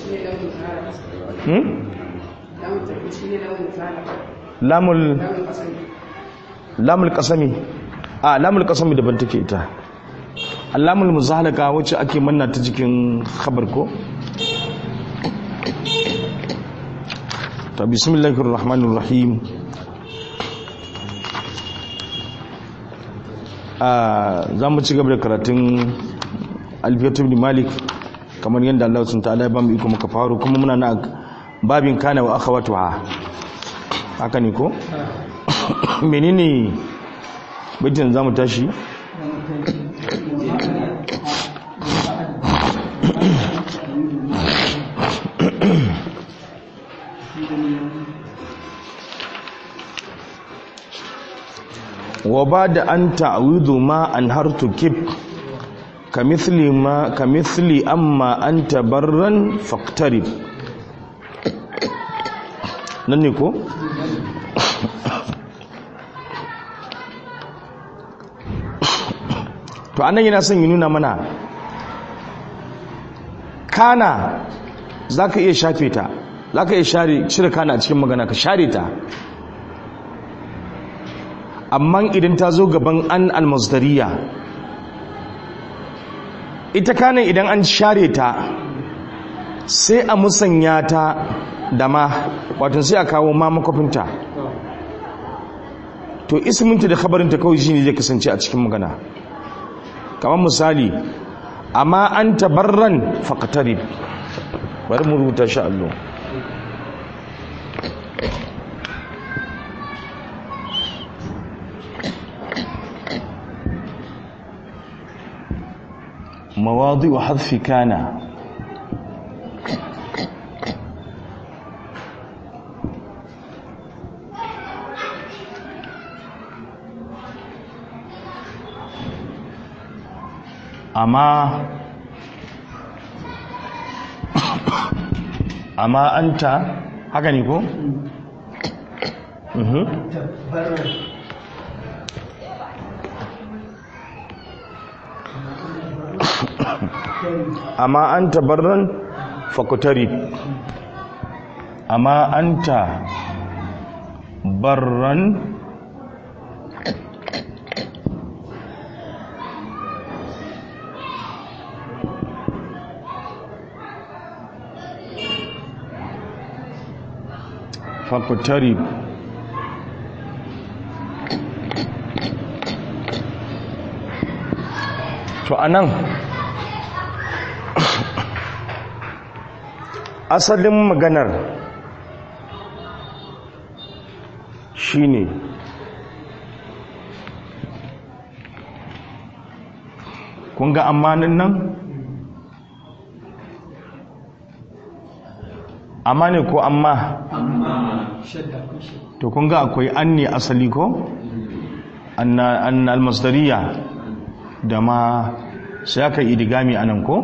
hmm? lamul lamul kasami a lamul kasami daban take ita lamul muzahalaka wacce ake manna ta jikin khabar ko ta bismillahir rahmanir rahim a za mu ci gaba da karatun alfiyatu ibn malik kamar yadda Allah sun ta'ala ya ba mu iko muka faru kuma muna na babin kana wa akhawatuha haka ne ko menene baitin zamu tashi wa bada an ta'widu ma an hartu kib kamithli ma kamithli amma anta barran faqtarib nan ne ko to anan yana son yi nuna mana kana za ka iya shafe ta za ka iya shire kana a cikin magana ka share ta amma idan ta zo gaban an almasdariya ita kanan idan an share ta sai a musanya ta da ma wato sai a kawo ma makwafinta to isminta da khabarinta kawai shine zai kasance a cikin magana kamar misali amma an tabarran faqtarib bari mu rubuta shi allo مواضع حذف كان amma amma anta haka ne ko? Mhm. amma anta barran fakutari amma anta barran fakutarib to anan asalin maganar shine kun ga amanin nan amma ne ko amma to kun ga akwai an ne asali ko an almasdariya da ma sai aka yi idigami anan ko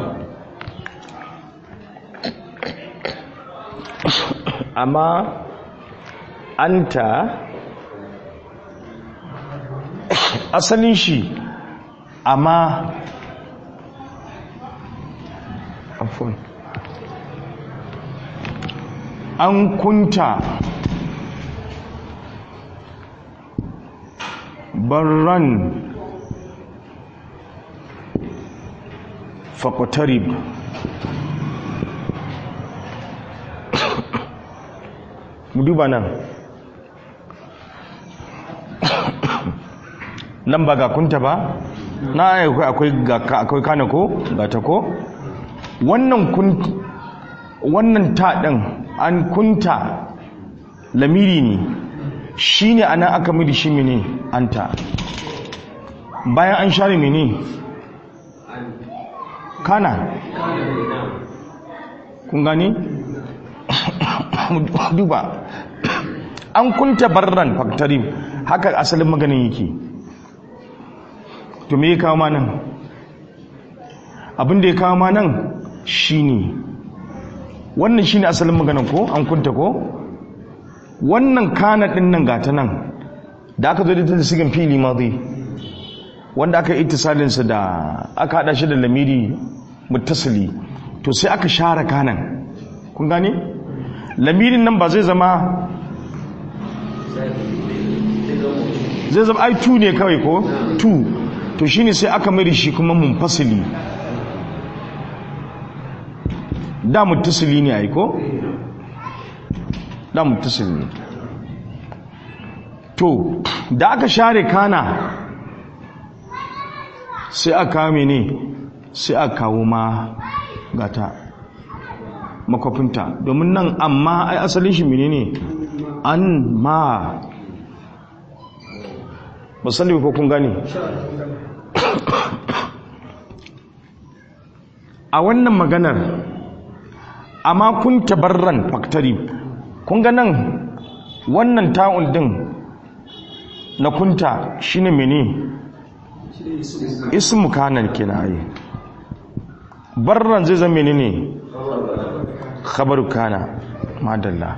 amma anta asalin shi amma afon an kunta barran faƙotarib mu duba nan nan ba ga kunta ba na akwai akwai kana ko ga ta ko wannan kun wannan ta din an kunta lamiri ne shine anan aka midi shi mene anta bayan an share mene kana kun gani duba an kunta barran faktarim haka asalin maganin yake to me ya kawo ma nan abin da ya kawo ma nan shine wannan shine asalin maganin ko an kunta ko wannan kana din nan gata nan da aka zo da ta sigan fili madi wanda aka yi ittisalin sa da aka hada shi da lamiri muttasili to sai aka share kanan kun gane lamirin nan ba zai zama zai zama ai tu ne kawai ko tu to shine sai aka mai shi kuma munfasili da mutasili ne ai ko da mutasili ne to da aka share kana sai aka kawo mene sai aka kawo ma gata makwafinta domin nan amma ai asalin shi mene ne an ma musalli ko kun gani a wannan maganar amma kun tabarran faktari kun ga nan wannan ta'un din na kunta shine mene ismu kanan kenan ai barran zai zama menene khabaru kana madalla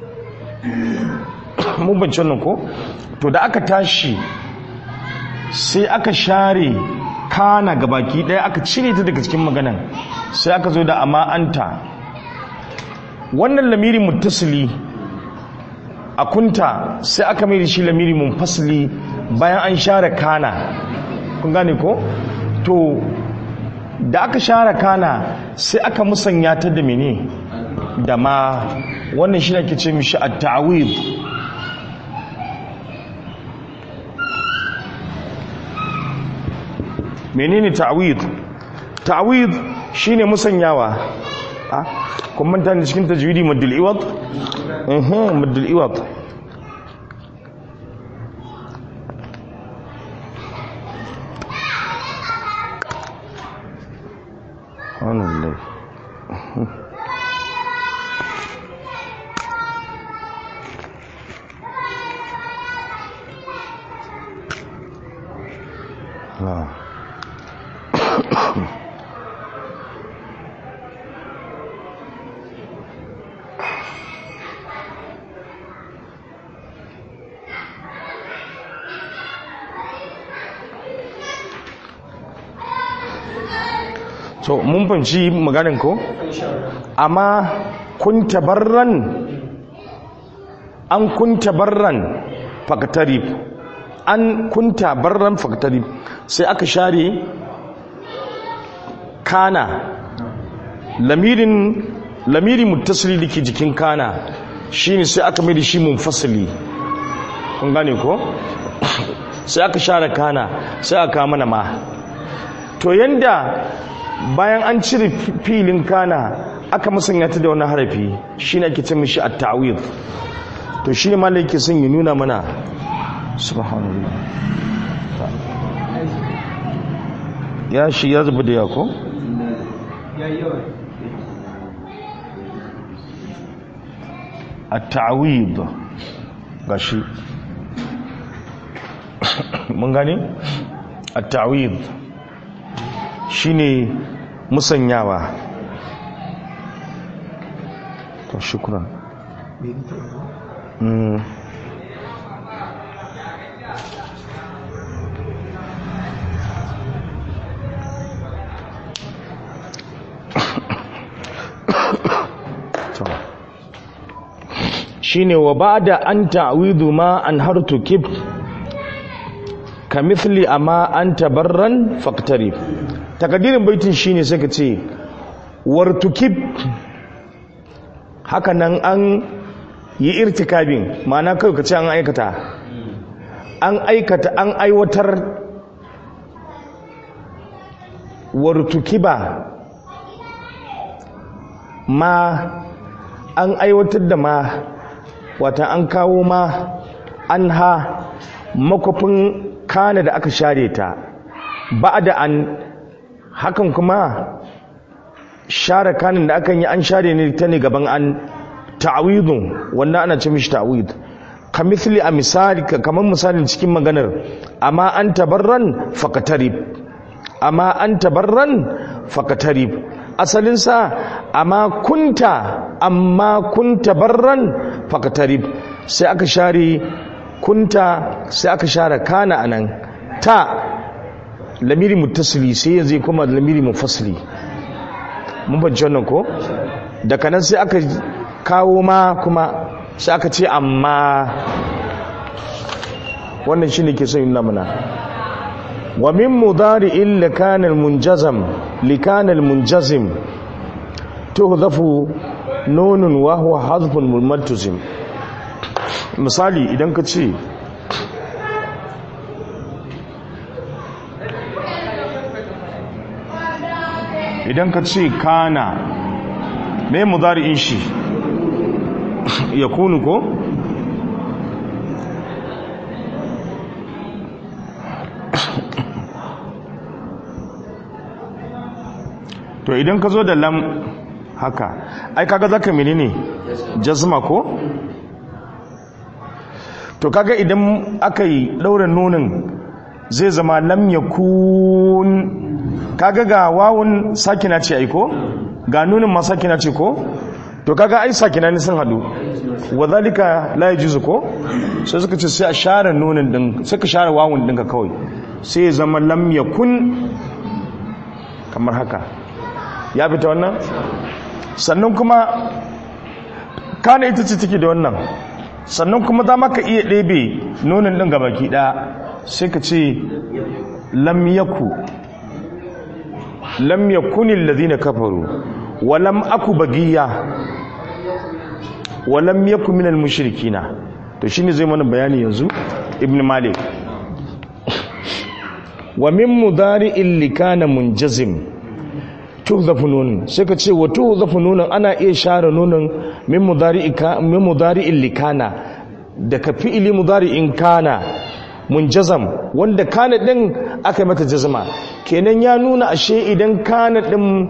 mun bance nan ko to da aka tashi sai aka share kana gabaki daya aka cire ta daga cikin maganan sai aka zo da amma anta wannan lamiri muttasili a kunta sai aka mai da shi lamiri munfasili bayan an share kana kun gane ko to da aka share kana sai aka musanya ta da mene da ma wannan shi ake ce mishi at-ta'wid menene ta'wid ta'wid shine musanyawa a kun manta ne cikin tajwidi maddul iwad eh maddul iwad subhanallah Ah. so mun fahimci maganin ko amma kun tabarran an kun tabarran faktarib an kun tabarran faktarib sai aka share kana lamirin lamiri muttasili dake jikin kana shine sai aka mai da shi munfasili kun gane ko sai aka share kana sai aka mana ma to yanda bayan an cire filin kana aka musanya ta da wani harafi shi ne ake ce mishi a ta'awid to shi ne malai ke son ya nuna mana subhanallah ya shi ya zuba da yako? a ta'awid ga shi mun gani? a ta'awid shine musanyawa to shukran mm. shine wa ba'da an ta'widu ma an hartu kib ka mithli amma an tabarran faqtarib takadirin baitin shine sai ka ce wartukib haka nan an yi irtikabin ma'ana kawai ka ce an aikata an aikata an aiwatar wartukiba ma an aiwatar da ma wata an kawo ma an ha makwafin kana da aka share ta ba da an hakan kuma share kanin da akan yi an share ne ta ne gaban an ta'awidun wannan ana ce mishi ta'awid ka misali a misali kamar misalin cikin maganar amma an tabarran faqatarib amma an tabarran faqatarib asalin sa amma kunta amma kunta barran faqatarib sai aka share kunta sai aka share kana anan ta lamiri muttasili sai yanzu kuma lamiri mufassili mun bance wannan ko daga nan sai aka kawo ma kuma sai aka ce amma wannan shine ke son yin mana wa min mudari'in likana munjazam likana munjazim tuhzafu nunun wa huwa hazfun multazim misali idan ka ce idan ka ce kana me mudari'in shi ya kunu ko to idan ka zo da lam haka ai kaga zaka menene jazma ko to kaga idan aka yi ɗaurin nunin zai zama lam yakun kaga ga wawun sakina ce ai ko ga nunin ma sakina ce ko to kaga ai sakina ne sun hadu wadhalika la yajuzu ko sai suka ce sai a share nunin din suka share wawun dinka kawai sai ya zama lam yakun kamar haka ya fita wannan sannan kuma kana ita ce take da wannan sannan kuma za maka iya ɗebe nunin ɗin gabaki ɗaya sai ka ce lam yaku lam yakunin lazina kafaru wa lam aku bagiya wa lam yaku minal mushrikina to shine zai mana bayani yanzu ibn malik wa min mudari'in likana munjazim tuhzafu nunun sai ka ce wa tuhzafu nunun ana iya share nunun min mudari'ika min mudari'in likana daga fi'ili mudari'in kana munjazam wanda kana din aka yi mata jazma kenan ya nuna ashe idan kana din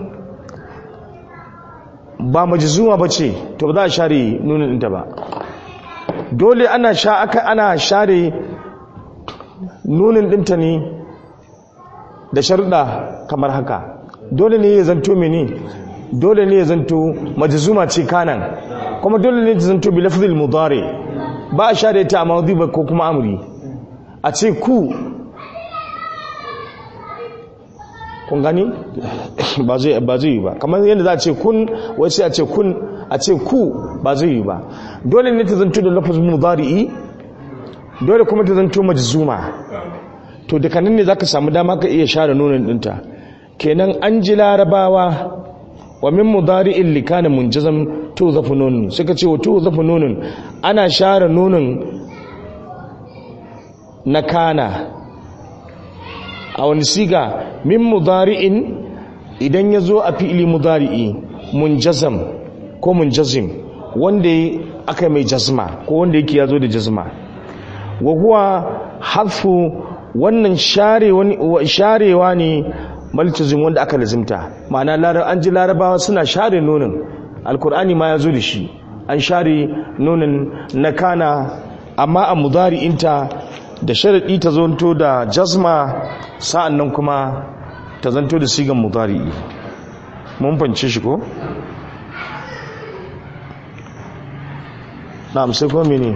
ba majzuma bace to ba za a share nunun ɗinta ba dole ana sha aka ana share nunin ɗinta ne da sharuɗa kamar haka dole ne ya zanto mene dole ne ya zanto majzuma ce kanan kuma dole ne ta zanto bi lafzil mudari ba a share ta a mawdi ba ko kuma amri a ce ku kun gani ba zai ba zai yi ba kamar yadda za a ce kun wai sai a ce kun a ce ku ba zai yi ba dole ne ta zanto da lafzil mudari dole kuma ta zanto majzuma to daga nan ne zaka samu dama ka iya share nunin dinta kenan an ji larabawa wa min mudari'in likana munjazam to zafu nunun suka ce wa to zafu nunun ana share nunun na kana a wani siga min mudari'in idan ya zo a fi'ili mudari'i munjazam ko munjazim wanda aka mai jazma ko wanda yake ya zo da jazma wa huwa harfu wannan sharewa ne maltazim wanda aka lazimta ma'ana an ji larabawa suna share nonin alkur'ani ma ya zo da shi an share nonin na kana amma a mudari'inta da sharaɗi ta zonto da jazma sa'an nan kuma ta zanto da sigan mudari'i mun fance shi ko? na amsai kuma mene?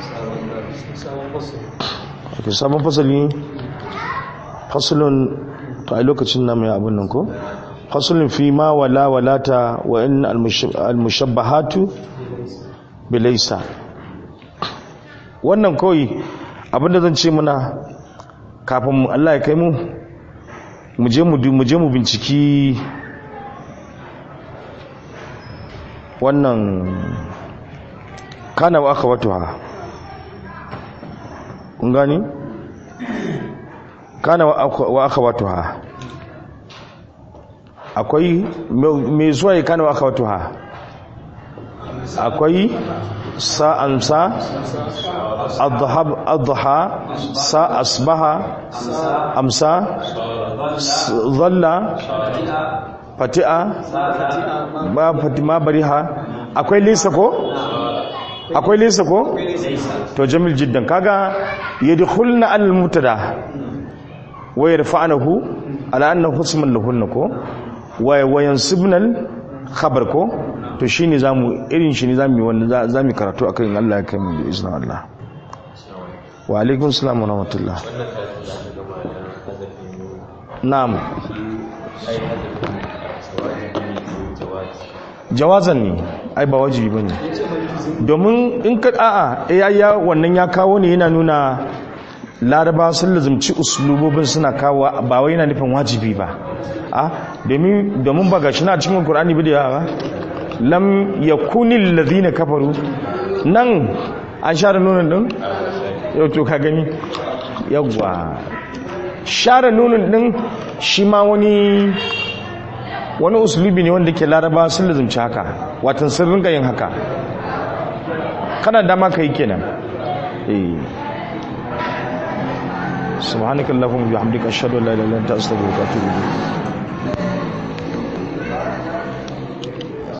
sabon fasali fasalin to a lokacin na mai abin nan ko fasalin fi ma wala walata wa in almushabbahatu bilaisa wannan kawai abinda zan ce muna kafin Allah ya kai mu mu je mu binciki wannan kana wa aka wato ha kun gani kana wa aka wato ha akwai mai zuwa ya kana wa aka wato ha akwai sa'ansa adha sa asbaha amsa zalla fati'a ba fatima bariha akwai lisa ko akwai lisa ko to jamil jiddan kaga yadkhulna al mutada wa yarfa'nahu ala annahu ismun lahunna ko wa yansibna al khabar ko to shine zamu irin shi ne zamu yi wannan zamu karatu akan Allah ya kai mu bi iznin Allah wa alaikum assalam wa rahmatullah na'am jawazan ne ai ba wajibi ba ne domin in ka a'a ya ya wannan ya kawo ne yana nuna laraba sun lazumci uslubobin suna kawo ba wai yana nufin wajibi ba a domin domin ba gashi na cikin Qur'ani bi da yawa lam yakunil ladhina kafaru nan an share nunin din yau to ka gani yawwa share nunin din shi ma wani wani uslubi ne wanda ke laraba sun lazumci haka watan sun rinka yin haka kana dama ka yi kenan eh subhanakallahumma bihamdika ashhadu an la ilaha illa anta astaghfiruka wa atubu ilayk